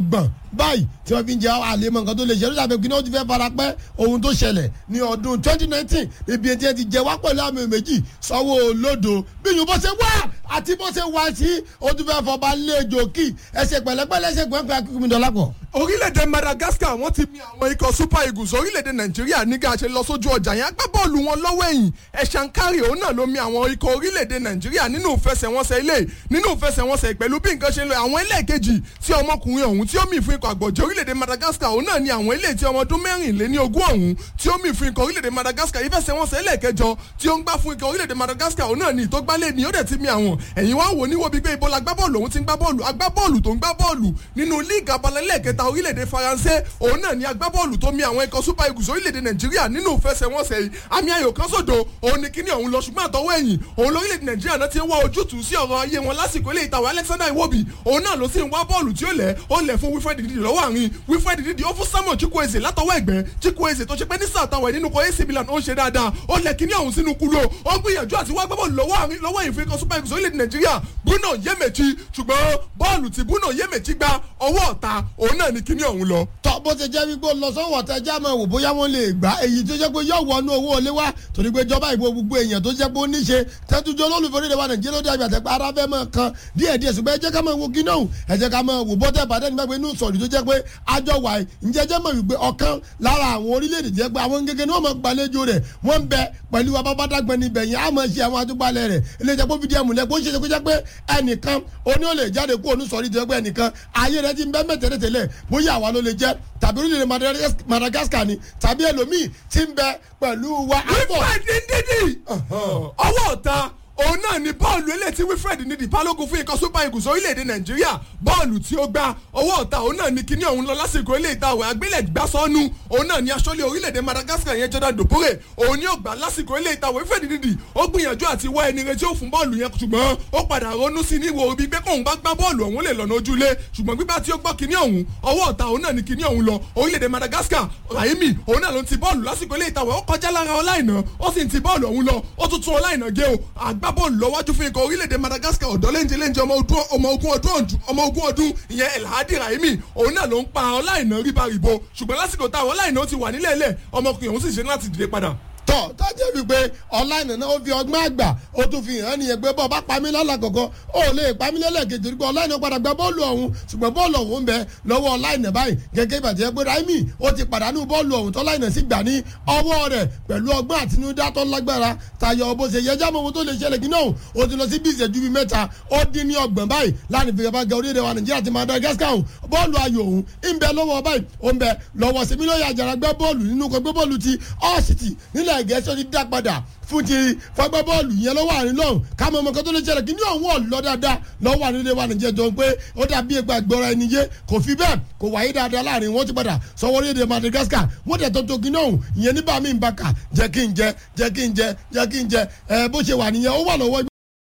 gbọ̀n báyìí tí wọ́n fi ń jẹ àlèmọ̀ nǹkan tó lè ṣe ló dàbí kí ni ó ti fẹ́ fara pẹ́ ohun tó ṣẹlẹ̀ ní ọdún twenty nineteen ibi etí ẹ ti jẹ wá pẹ̀lú àmì méjì sọ́wọ́ olódo bí yìí bó ṣe wá àti bó ṣe wá sí ó tún fẹ́ fọba lẹ́jọ́ kí ẹsẹ̀ pẹ̀lẹ́pẹ̀lẹ́ ẹsẹ̀ pẹ̀lẹ́pẹ̀lẹ́ akíkúmi dọ́là pọ̀. orílẹ̀-èdè madagascar wọ́n ti mi àwọn ikọ̀ super eagles orílẹ̀-èdè nàìjíríà nígbà ṣe lọ sójú ọjà yẹn agbábọ́ọ̀lù wọn lọ́wọ́ ẹ̀yìn ẹ̀ṣankárì òun náà ló mi àwọn ikọ̀ orílẹ̀-èdè nàìjíríà nínú ìfẹsẹ̀wọnsẹ̀ ilé nínú ìfẹsẹ̀wọnsẹ̀ pẹ̀lú bí nǹkan ṣe ń lọ àwọn ẹlẹ́ẹ̀kejì tí ọmọkùnrin ọ̀hún tí ó mì fún ikọ̀ àgbọ̀jẹ̀ orílẹ̀-èdè madagascar òun náà ni àwọn ilé tí ọmọ ọdún mẹ́rìnléní ogún ọ̀hún tí ó mì fún ikọ̀ orílẹ̀-èdè madagascar ìfẹsẹ̀wọnsẹ̀ ẹlẹ́ẹ̀kẹjọ tí ó ń gbá fún ikọ̀ orílẹ̀-èdè madagascar òun náà ni ìtógbálẹ̀ ni ó dẹ̀ ti mi àwọn ẹ̀yìn wá wò níwò bíi pé ibo la gbá bọ́ọ̀lù òun ti ń gbá bọ́ọ̀lù agbábọ́ọ̀lù tó ń gbá bọ́ọ̀lù nínú líìgì abalẹ̀lẹ́ẹ̀kẹta orílẹ̀-èdè faransé òun náà ni agbábọ́ọ̀lù tó mi àwọn ikọ̀ super eagles orílẹ̀-èdè nàìjíríà nínú ìfẹsẹ̀wọnsẹ̀ yìí àmì ayò kan sódò òun ni kíní ọ̀hún lọ ṣùgbọ́n àtọwọ́ ẹ̀yìn òun lórílẹ̀-èdè nàìjíríà náà ti ń wá ojútùú sí ọ̀rọ̀ ayé wọn lásìkò ilé ìtàwé alexander iwobi òun náà ló sì ń wá bọ́ọ̀lù tí ó lẹ̀ ó lẹ̀ fún wilfred didi lọ́wọ́ àárín wilfred didi ó fún samuel chukwueze látọwọ́ ẹ̀gbẹ́ chukwueze tó ṣe pé ní sáà táwọn ẹ̀ nínú kọ ac milan ó ń ṣe dáadáa ó lẹ̀ kíní ọ̀hún sínú kúló ó gbìyànjú àti wá gbábọ́ọ̀lù lọ́wọ́ àárín lọ́wọ́ ìfẹ́ super eagles orílẹ̀-èdè nàìjíríà bruno yemechi ṣùgbọ́n bọ́ọ̀lù tí bruno yemechi gba ọwọ́ ọ̀ta òun náà ni kíní ọ̀hún lọ. tọ́ bó ṣe jẹ́ wípé lọ sọ́wọ́ tẹ já máa wò bóyá wọ́n lè gbá èyí tó jẹ́ pé yóò wọnú owó olé wá torí pé ìjọba ìbò gbogbo èèyàn tó jẹ́ pé ó níṣe tẹ́tújọ́ olólùfẹ́ orílẹ̀ wa nàìjíríà ló dàbí àtẹ́pẹ́ ara fẹ́ máa kan díẹ̀ díẹ̀ ṣùgbọ́n ẹ jẹ́ ká máa wo kíná òun ẹ jẹ́ ká máa wò bọ́tẹ́ ìbàdàn nígbà pé inú sọ̀rí tó jẹ́ pé àjọ wà yìí ǹjẹ́ jẹ́ mọ̀ wípé ọ̀kan lára àwọn orílẹ̀-èdè jẹ́ pé àwọn gẹ́gẹ́ ni wọ́n máa gbàlejò rẹ̀ wọ́n ń bẹ pẹ̀lú abábádágbẹ́ níbẹ̀ yẹn á máa ṣe àwọn àtúgbàlẹ̀ rẹ̀ ilé ìjẹ́ pé fìdí ẹ̀ múlẹ̀ kó ṣe ṣe kó jẹ́ pé ẹnìkan oní ò lè jáde kó onú sọ̀rí tó jẹ́ pé ẹnìkan ayé rẹ̀ ti ń bẹ́ mẹ́tẹ̀lẹ́tẹ̀lẹ̀ bóyá àwa ló lè jẹ́ tàbí orílẹ̀-èdè madagascar ni tàbí ẹlòmíì ti ń bẹ pẹ̀lú wa. wilfred ndidi ọwọ́ ọ̀ta òun náà ni bọ́ọ̀lù eléyìí tí wilfred nídìí balógun fún ikọ̀ super eagles orílẹ̀-èdè nàìjíríà bọ́ọ̀lù tí ó gba ọwọ́ ọ̀tá òun náà ni kíní ọ̀hún lọ lásìkò eléyìí tá àwẹ̀ agbélẹ̀ gbá sọ́nù òun náà ni aṣọ́lé orílẹ̀-èdè madagascar yẹn jordan dopore òun ni ó gbà lásìkò eléyìí tá wilfred nídìí ó gbìyànjú àti wá ẹni retí ó fún bọ́ọ̀lù yẹn ṣùgbọ́n ó padà ronú sí ní wo ibi pé kóun bá gbá bọ́ọ̀lù ọ̀hún lè lọ́nà ojúlé ṣùgbọ́n gbígbà tí ó gbọ́ kíní ọ̀hún ọwọ́ ọ̀tá òun náà ni kíní ọ̀hún lọ orílẹ̀-èdè madagascar rahimi òun náà ló ń ti bọ́ọ̀lù lásìkò eléyìí tá ó kọjá lára ọláìná ó sì ń ti bọ́ọ̀lù ọ̀hún lọ ó tún tún ọláìná gé o àgbábọ́ọ̀lù lọ́wájú fún ikọ̀ orílẹ̀-èdè madagascar ọ̀dọ́ lẹ́ńjẹ́ lẹ́ńjẹ́ ọmọ ogun ọdún ọmọ ogun ọdún ìyẹn elhadi rahimi òun náà ló ń pa ọláìná ríbaríbo ṣùgbọ́n lásìkò táwọn ọláìná ó ti wà nílẹ̀ ilẹ̀ ọmọkùnrin òun sì ṣe láti dìde padà tọ tọ́jú wípé ọ̀lànà náà ó fi ọgbọ́n àgbà ó tún fi hàn nìyẹn pé bọ́ọ̀ bá pamí lọ́la kọ̀ọ̀kan ó lè pamí lẹ́lẹ̀kejì torí pé ọ̀lànà padà gba bọ́ọ̀lù ọ̀hún ṣùgbọ́n bọ́ọ̀lù ọ̀hún bẹ lọ́wọ́ ọ̀lànà báyìí gẹ́gẹ́ ìbàjẹ́ pé raimi ó ti pàdánù bọ́ọ̀lù ọ̀hún tọ́lànà sì gbà ní ọwọ́ rẹ̀ pẹ̀lú ọgbọ́n àtinúdá tó lágbára tayọ bó ṣe yẹjá mọ́ ohun tó lè ṣẹlẹ̀ kí náà ó ti lọ sí bí ìṣẹ́jú bíi mẹ́ta ó dín ní ọgbọ̀n báyìí láti fi gbàgbà orílẹ̀ wa nàìjíríà ti madagascar ọ̀hún bọ́ọ̀lù ayò ọ̀hún ń bẹ lọ́wọ́ báyìí ó ń bẹ lọ́wọ́ sèmílóyè àjàrà gbẹ́ bọ́ọ̀lù nínú kan gbé bọ́ọ̀lù ti ọ́ọ̀sìtì nílẹ̀ gẹ̀ẹ́sì ó ti dá padà fún ti fagbá bọ́ọ̀lù yẹn lọ́wọ́ àárín lọ́hùn kámọ́ ọmọ kan tó lè ṣẹlẹ̀ kí ní ọ̀hún ọ̀lọ́ dáadáa lọ́wọ́ àárín ilé wa nìjẹ́ jọ pé ó dàbí ẹgbà gbọ́ra ẹni yé kò fi bẹ́ẹ̀ kò wáyé dáadáa láàrin wọn ti padà sọwọ́ orílẹ̀-èdè madagascar wọ́n tẹ̀ tó tó kí náà ìyẹn níbà mí ń bá kà jẹ́ kí n jẹ jẹ́ kí n jẹ jẹ́ kí n jẹ ẹ bó ṣe wà nìyẹn ó wà lọ́wọ́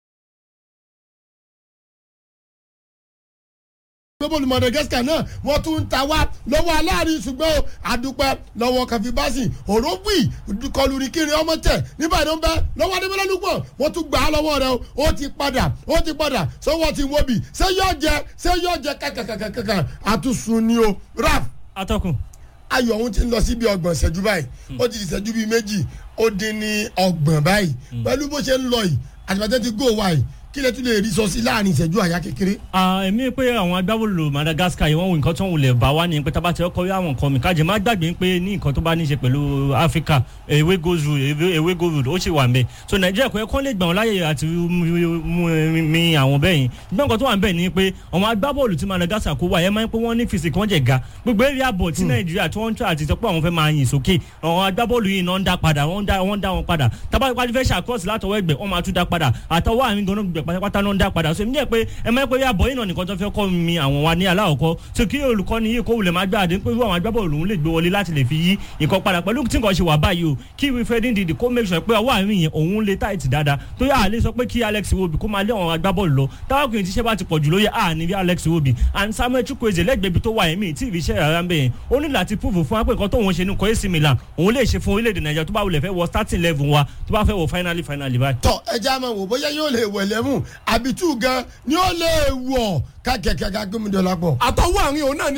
gbẹ́bọ̀lù madagascar náà wọ́n tún ń ta wá lọ́wọ́ aláàrin ṣùgbọ́n àdúpẹ́ lọ́wọ́ kàfíbásì òrógbì kọlùrì kiri ọmọ tẹ̀ níbàdàn bẹ́ lọ́wọ́ adébọ́lálùpọ̀ wọ́n tún gbà á lọ́wọ́ rẹ̀ ó ti padà ó ti padà sọ́wọ́ ti wọ́bì ṣé yóò jẹ ṣé yóò jẹ kàkàkàkàkà àtúnṣun ni o raf. atọ́kùn. ayọ̀ ọ̀hún ti ń lọ síbi ọgbọ̀n ìṣẹ́jú báyìí ó ti ìṣẹ́jú bíi méjì ó dín ní ọgbọ̀n báyìí pẹ̀lú bó ṣe ń lọ yìí àtìmọ́tẹ́ ti gò wáyìí kí lè tún lè rí sọ sí láàrin ìṣẹ́jú àyà kékeré. èmi pé àwọn agbábọ́ọ̀lù madagascar yìí wọ́n wo nǹkan tó ń wulẹ̀ bá wá ní pé tábà tí ó kọ́ àwọn nǹkan mi kájẹ má gbàgbé pé ní nǹkan tó bá ní í ṣe pẹ̀lú africa ewé goes road ewé goes road ó sì wà nbẹ so nàìjíríà kò yẹ kó lè gbà wọn láyè àti mi àwọn bẹ́ẹ̀ yìí gbọ́n nǹkan tó wà nbẹ ni pé àwọn agbábọ́ọ̀lù tí madagascar kó wà yẹn máa ń pé wọ́n ní fìsì kí wọ́n jẹ̀ ga gbogbo area bọ̀ tí nàìjíríà tí wọ́n ń tọ́ àti sọ pé àwọn fẹ́ máa yìn sókè àwọn agbábọ́ọ̀lù yìí náà ń dá padà wọ́n ń dá wọn padà tábà wájú fẹ́ ṣàkóso látọwọ́ ẹgbẹ́ wọ́n máa tún dá padà àtọwọ́ àmì gan-an pátápátá náà ń dá padà so èmi jẹ́ pé ẹ máa ń pè é àbọ̀ yìí náà nìkan tó fẹ́ kọ́ mi àwọn wa ní aláwọ̀kọ́ so kí olùkọ́ni yìí kó wulẹ̀ máa gbá àdé pé àwọn agbábọ́ọ̀lù òun lè gbé wọlé láti lè fi yí nǹkan padà pẹ̀lú tí nǹkan ṣe wà báyìí o kí Wilfred Ndidi kó make sure pé ọwọ́ àárín yẹn òun lè tight dáadáa tó yà á lè sọ pé kí Alex Iwobi kó máa lé àwọn agbábọ́ọ̀lù lọ táwọn kìí tíṣẹ́ bá ti pọ̀ jù lóye à ní bí Alex Iwobi and Samuel Chukwueze lẹ́gbẹ̀ẹ́ ibi tó wà ẹ̀mí tí ìfi iṣẹ́ rárá ń bẹ̀ yẹn ó ní láti prove fún wa pé nǹkan tóun ṣe ní kọ́ AC Milan òun lè ṣe fún orílẹ̀-èdè Nàìjíríà tó bá wulẹ̀ fẹ́ wọ starting level wa tó bá fẹ́ wọ finally finally báyìí. tọ ẹja máa wò bóyá yóò lè wẹ̀ lẹ́mú àbítú gan ni ó lè wọ̀ kákẹ́kẹ́ ká gómìnà lápọ̀. àtọwọ́ àárín òun náà